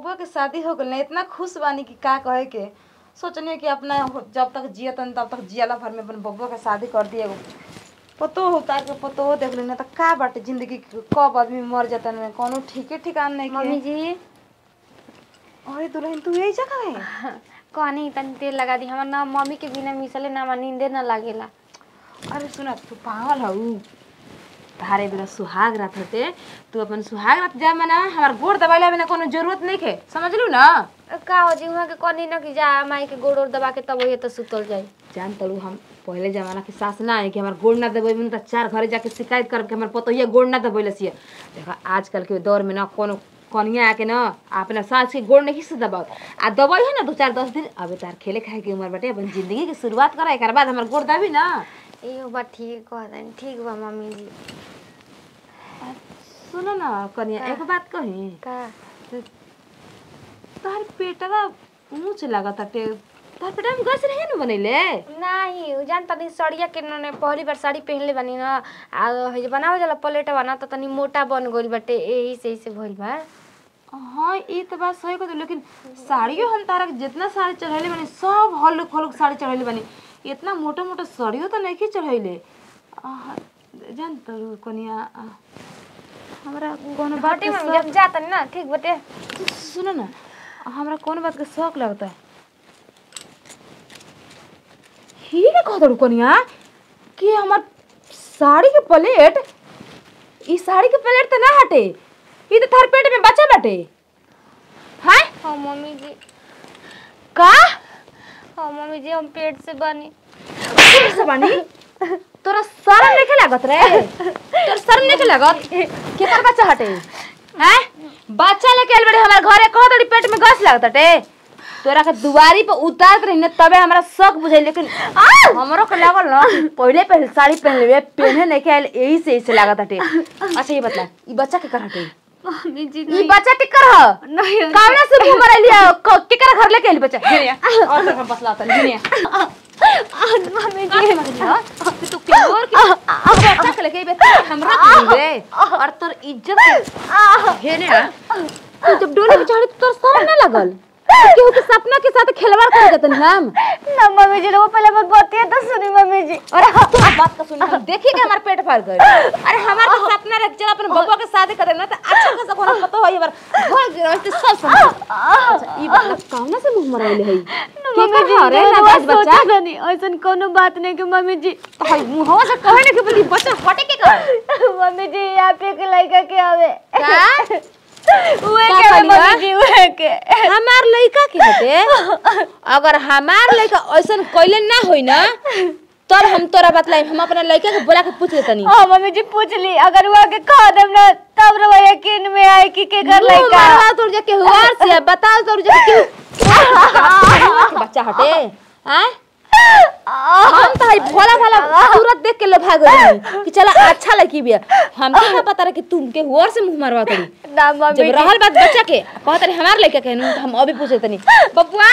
बबुआ के शादी हो गइल इतना खुश बानी कि का कहे के सोचनी कि अपना हो- जब तक जियतन तब तक जियाला भर में अपन बबुआ के शादी कर दिए पतो होता के पतो हो देख लेना तो का बाटे जिंदगी के कब आदमी मर जाता में कोनो ठीके ठिकान नहीं मम्मी के जी अरे दुल्हन तू यही जगह है कहनी तनी तेल लगा दी हमर ना मम्मी के बिना मिसले ना हमरा नींदे ना लागेला अरे सुना तू पागल हऊ तारे बेरा सुहाग रात होते तू अपन सुहाग रात जा मना हमार गोड़ दबाइला बिना कोनो जरूरत नहीं के समझ लू ना का हो जी वहाँ के कहनी ना कि जा माई के गोड़ ओड़ दबा के तब वही तो सुतल जाई जान तलू हम पहले जमाना के सास ना है कि हमार गोड़ ना दबेबे तो चार घरे जाके शिकायत करब कि हमार पतोहिया गोड़ ना दबैले सिए देखा आजकल के दौर में ना कोनो कनिया आके ना अपना सास के गोड़ नहीं से दबाओ आ दबाई है ना दो चार दस दिन अबे तार खेले खाए के उम्र बाटे अपन जिंदगी के शुरुआत करा एक बाद हमार गोड़ दबी ना एहो बात ठीक कह दनी ठीक बा मम्मी जी सुनो ना कनिया एक बात कही का तार पेटवा ऊंच लागत टे तार पेटवा में गैस रहे न बनैले नहीं उ जान तनी सड़िया के ने पहली बार साड़ी पहनले बानी ना आ है बनावे जाला प्लेट बना त तनी मोटा बन गइल बाटे एही से ऐसे भइल बा हाँ ये तो बात सही कहते लेकिन साड़ियों हम तारा के जितना साड़ी चढ़ैले बनी सब हल्लुक हल्लुक साड़ी चढ़ैले बनी इतना मोटा मोटा साड़ियों तो नहीं चढ़ैले आह, जान तो कनिया आ, हमरा कोनो बात बाटे के मम्मी जब जा तनी ना ठीक बाटे शौक- सुनो ना हमरा कोनो बात के शौक लगता है ही ने कह दरू कनिया कि हमार साड़ी के प्लेट ई साड़ी के प्लेट तो ना हटे ई तो थार पेट में बचा बाटे हैं हाँ मम्मी जी का हाँ मम्मी जी हम पेट से बनी पेट से बनी तोरा शर्म नहीं लागत रे तोर शर्म नहीं लागत केकर बच्चा हटे हैं बच्चा लेके आइल बड़े हमार घरे कह दड़ी पेट में गैस लागत हटे तोरा के दुआरी पे उतार रही न तबे हमरा शक बुझाई लेकिन हमरो के लागल न पहले पहले साड़ी पहन लेबे पहने नहीं के आइल यही से ऐसे लागत हटे अच्छा ये बता ई बच्चा के कर हटे मम्मी जी ई बच्चा के कर ह नहीं कावना से मुंह मरा लिया के कर घर लेके आइल बच्चा हेरिया और सब बसला तन हेरिया मम्मी जी कि तू के और के बच्चा के लेके बे हमरा के रे और तोर इज्जत के हे ने तू जब डोली पे चढ़े तो तोर शर्म ना लगल केहू के सपना के साथ खिलवाड़ कर देतन हम ना मम्मी जी वो पहले अपन बतिया तो सुनी मम्मी जी अरे हाँ तू अब बात का सुन हम देखी के हमार पेट भर गए अरे हमार तो सपना रख चल अपन बबुआ के शादी कर ना तो अच्छा खासा कोनो पता होई बार घर गिरते सब समझ अच्छा ई बात कौन से मुंह मराइले है के मम्मी जी कर रे ना बाज बच्चा नहीं ऐसन कोनो बात नहीं कि मम्मी जी तो हई मुंहवा से कहे ना कि बोली बच्चा हटे के कर मम्मी जी यहाँ पे के लड़का के आवे का उहे का के आवे कहलिया? मम्मी जी उहे के हमार लड़का के हटे अगर हमार लड़का ऐसन कइले ना होई ना तब हम तोरा बतलाई हम अपना लड़का के बोला के पूछ लेतनी हाँ मम्मी जी पूछ ली अगर वो के कह देम ना तब रो यकीन में आए कि के कर मुंह लड़का मारवा तोर जे केहू और से बताओ तोर जे केहू बच्चा हटे हैं हम तो हई भोला भाला सूरत देख के लोग भाग गई कि चला अच्छा लड़की भी है हमके ना पता रहे कि तुम के और से मुंह मारवा तड़ी ना जब मम्मी जी रहल बात बच्चा के कहत रहे हमार लड़का के नु, तो हम अभी पूछे तनी बबुआ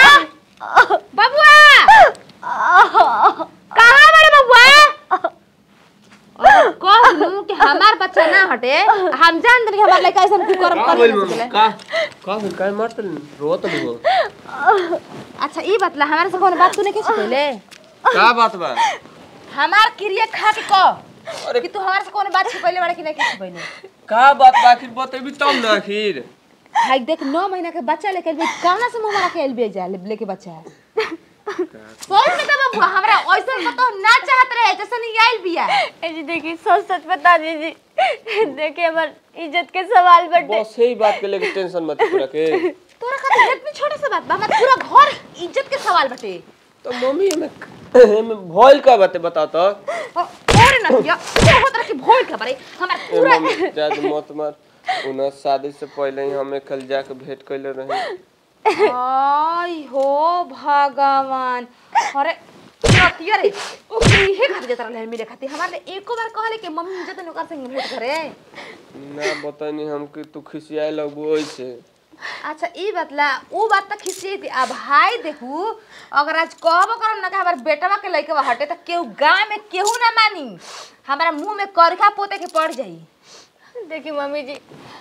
बबुआ कहाँ बड़े बबुआ और कह लूं कि हमार बच्चा ना हटे हम जान दनी हमार लड़का ऐसा कुछ करम का कर बोल ना मम्मी सकेले का का बोल काय मारत रोत नहीं हो अच्छा ई बतला हमारे से कोनो बात तूने कैसे कहले का बात बा हमार क्रिया खा के कह कि तू हमारे से कोनो बात छुपैले बारे कि नहीं के छुपैले का बात बा आखिर बतेबी तब ना आखिर भाई देख नौ महीना के बच्चा लेके आइल कौना से मुंह मारा के आइल बे जा लेके बच्चा है सोच में तो बबुआ हमरा ऐसा तो ना चाहत रहे जैसे नहीं आइल बिया ए जी देखिए सच सच बता दीजिए देखिए हमार इज्जत के सवाल बटे बस यही बात के लेके टेंशन मत पूरा के तोरा खातिर इतनी छोटे से बात बा हमार पूरा घर इज्जत के सवाल बटे तो मम्मी हमें हमें भइल का बात बता तो और ना किया बहुत तरह की भोल के बारे हमार ए पूरा मम्मी जाद मत मार उना शादी से पहले ही हमें कल जाके भेंट कइले रहे आई हो भगवान अरे रतिया रे ओ इहे खातिर जतरा ले मेरे खातिर हमारे एको बार कहले कि मम्मी मुझे तो नौकर संग भेंट करे ना बतानी हम कि तू खिसियाए लगबो ओइसे अच्छा ई बतला ऊ बात तक खिसी थी अब भाई देखू अगर आज कहबो करम ना कि हमार बेटवा के लइकवा हटे त केहू गांव में केहू ना मानी हमारा मुंह में करखा पोते के पड़ जाई देखिए मम्मी जी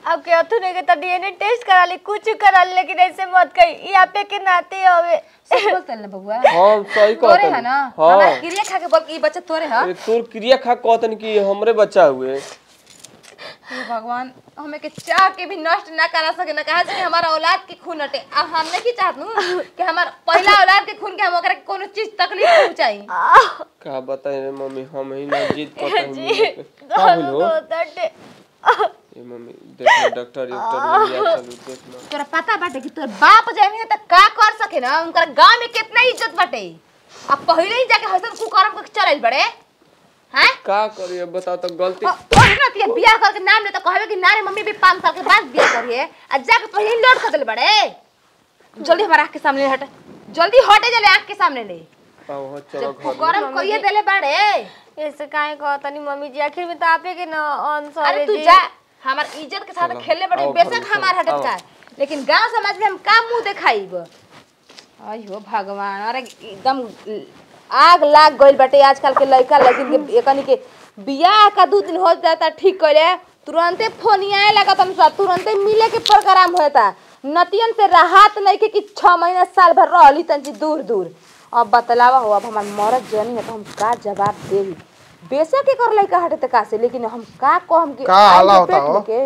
अब के अथु ने के तो डीएनए टेस्ट करा ली कुछ करा ली लेकिन ऐसे मत कही यहाँ पे के नाते हवे सब बोलते ना बबुआ हम सही तोरे कहतनी है ना हाँ हमारा क्रिया खा के बोल कि ई बच्चा तोरे है ए, तोर क्रिया खा कहतन कि हमरे बच्चा हुए हे भगवान हमें के चाह के भी नष्ट ना करा सके ना कहा कि हमारा औलाद के खून हटे अब हमने की चाहत नु कि हमार पहला औलाद के खून के हम ओकरा के कोनो चीज तकलीफ पहुंचाई का बताई रे मम्मी हम ही ना जीत पाते का होइल हो तटे ए मम्मी देख ले डॉक्टर डॉक्टर में लिया चलू देख लो तोरा पता बाटे कि तोर बाप जामी है त का कर सके ना उनकर गांव में कितना इज्जत बाटे अब पहले ही जाके हसन कुकरम के चलल बड़े हैं का करिए बताओ तो गलती और ना तिया बियाह करके नाम ले तो कहबे कि नारे मम्मी भी 5 साल के बाद बियाह करिए आ जाके पहले ही लोड कर देले बड़े जल्दी हमारा आंख के सामने हट जल्दी हटे जले आंख के सामने ले आओ हो चलो जब घर में। कुकरम कहिए देले बड़े ऐसे काहे कहतनी मम्मी जी आखिर में तो आपे के ना आंसर अरे है तू जी जा हमार इज्जत के साथ चलो, खेलने बड़े आओ घर बेशक में, हमार हटे आओ। का लेकिन गांव समाज में हम का मुंह दिखाईब अयो भगवान अरे एकदम आग लाग गइल बाटे आजकल के लड़का लड़किन के एकनी के बियाह का दू दिन हो जाता ठीक कइले तुरंते फोन आए लगा तुम सब तुरंते मिले के प्रोग्राम होता नतियन से राहत नहीं के कि छह महीना साल भर रहली तंजी दूर दूर अब बतलावा हो अब हमार मरद जनी है तो हम का जवाब देही बेशक के कर लइका हटे त का से लेकिन हम का कहम कि का आई हाला के होता पेट हो? लेके।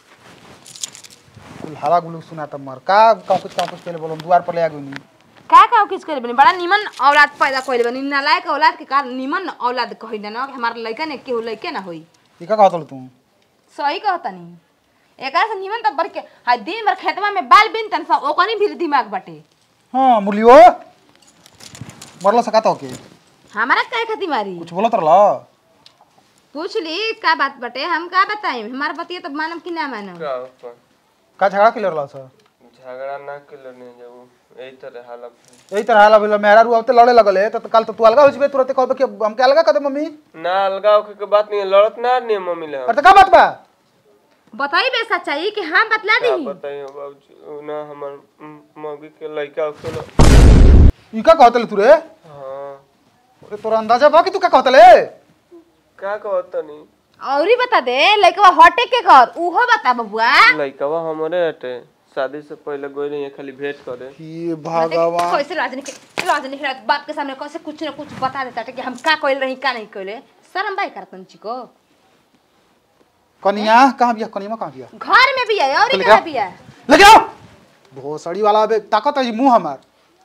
कुल हला गुलू सुना तब मर का का कुछ का कुछ पहले बोलो द्वार पर ले आ गई का का किस करे बनी बड़ा निमन औलाद पैदा कइले बनी नालायक औलाद के कारण निमन औलाद कहिला ना कि हमार लइका ने केहू लइके ना होई ई का कहत तू सही कहतनी एकरा से निमन त बर के हाय दिन भर खेतवा में बाल बिन तन सा ओकनी भी दिमाग बाटे हां मुलियो मरला सकाता के हमारा काहे खाती मारी कुछ बोलत रहला पूछ ली का बात बाटे हम का बताई हमार बतिया तो मानम कि ना मानम का अपन का झगड़ा के रहला सर झगड़ा ना के लड़ने जाऊ यही तरह हालत है यही तरह हाला भेल मेहरा रू अब लड़े लगल है तो कल तो तू अलगा हो जबे तुरंत कहबे कि हम के अलगा कर दे मम्मी ना अलगा होके के बात नहीं है लड़त ना नहीं है मम्मी ले हम। अरे तो का बात बा बताई बे सच्चाई कि हम बतला का दी बताइए बाबूजी उ ना हमर म- मौगी के लड़का होके ई का कहत तू रे हाँ अरे तोरा अंदाजा बा कि तू का कहत ले का कहत नहीं औरी बता दे लइकवा हटे के कर उहो बता बबुआ लड़कवा हमरे हटे शादी से पहले गई रही खाली भेंट करे हे भगवान कैसे राजनीति राजनीति के बाप के सामने कैसे कुछ न कुछ बता देता था कि हम का कइल रही का नहीं कइले शर्म बाई करतन चिको कनिया कहां बिया कनिया कहां बिया घर में भी है और चल कहाँ गया। भी है लेके आओ भोसड़ी वाला बे ताकत है मुंह हमार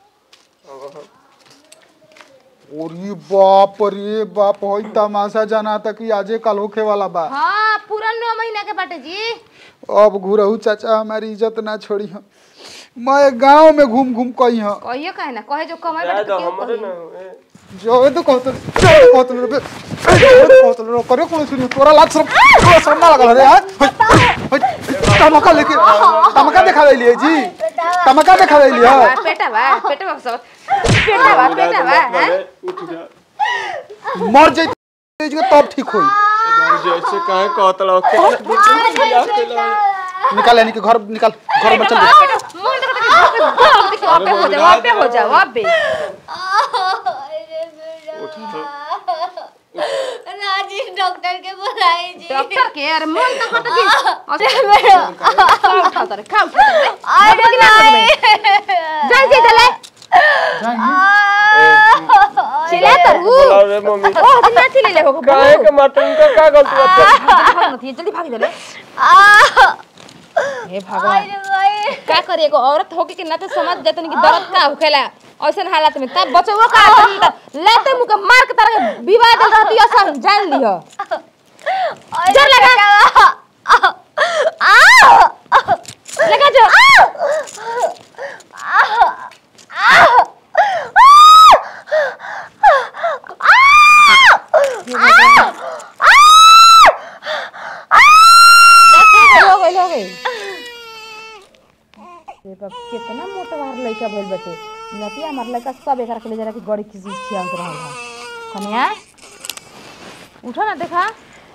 ओरी बाप रे बाप होई तमाशा जाना तक कि आजे कल होखे वाला बा हाँ पूरा नौ महीना के बाटे जी अब घुरहु चाचा हमारी इज्जत ना छोड़ी हम मैं गांव में घूम घूम कही हूं कहियो काहे ना कहे जो कमाई जाए बाटे तो तो क्यों हमरे कही? ना हुए जो तो कहत जो कहत रे बे जो कहत रे करे कोन सुनी तोरा लात सब तोरा सब ना लगल रे हां तमका लेके तमका दिखा देलिए जी तमका दिखा देलिए बा, पेटा बा पेटा बा सब पेटा बा पेटा बा हैं? उठ जा मर जाई जी तब ठीक होई बाबूजी ऐसे काहे कहत रहो कितना बियाह केला निकाल यानी कि घर निकाल घर में चल हाँ, पेटा मुंह देखो देखो देखो अब पे हो जाओ अब पे हो जाओ अब पे राजेश डॉक्टर के बुलाई जी डॉक्टर के अरे मन तो करता जी खा उठा उतारे खा उठा उतारे अरे नहीं जाई जाई दले चिल्ला तो बोलाओ रे मम्मी ओ दिन ना चिल्ले ले हो काहे के मारते उनका का गलती बात भाग मत ये जल्दी भाग दले हे भगवान का करे एगो औरत होके के ना तो समझ जातन कि दर्द का होखेला ऐसन हालत में तब बचवो का लेते मुंह के मार के तरह विवाह दे रहती ऐसा जान लियो जोर लगा लगा जो हो गइल हो गइल ये बाप कितना मोटा बाहर लइका भइल बाटे नतिया हमार लइका सब एकरा के ले जरा के गड़ी की चीज खियावत रहल है कन्या उठो ना देखा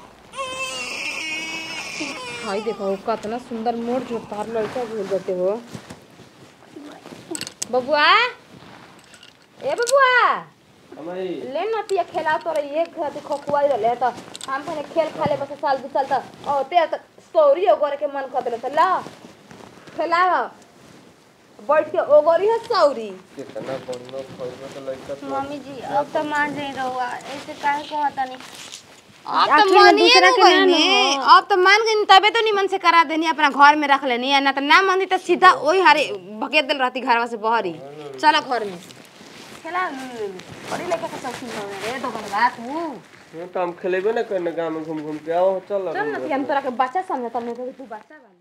हाय देखो कितना सुंदर मोर जो तार लइका भइल बाटे हो बबुआ ए बबुआ हमारी ले नतिया खेला तोरा एक घर खकुआई रहले त हम भने खेल खाले बस साल दू साल त ओ ते त सौरी ओगरे के मन कर देले ला खेलाव बैठ के ओगरी है सौरी कितना बढ़िया खइबे तो लइका तो मम्मी जी अब तो मान जाई रहुआ ऐसे काहे कहता नहीं अब तो आखिर में मानिए दूसरा ना के ना गईनी न अब तो मान गई तबे तो निमन से करा देनी अपना घर में रख लेनी है ना तो ना मानी तो सीधा वही हारे भकेत दिल रहती घरवा से बहरी चलो घर में खेला बड़ी लेके के चौकी में रे तो बनवा तू हाँ, तो हम खेलेबे ना करने गाँव में घूम घूम के आओ चल चल ना कि हम तोरा के बच्चा समझता नहीं तो तू बच्चा बन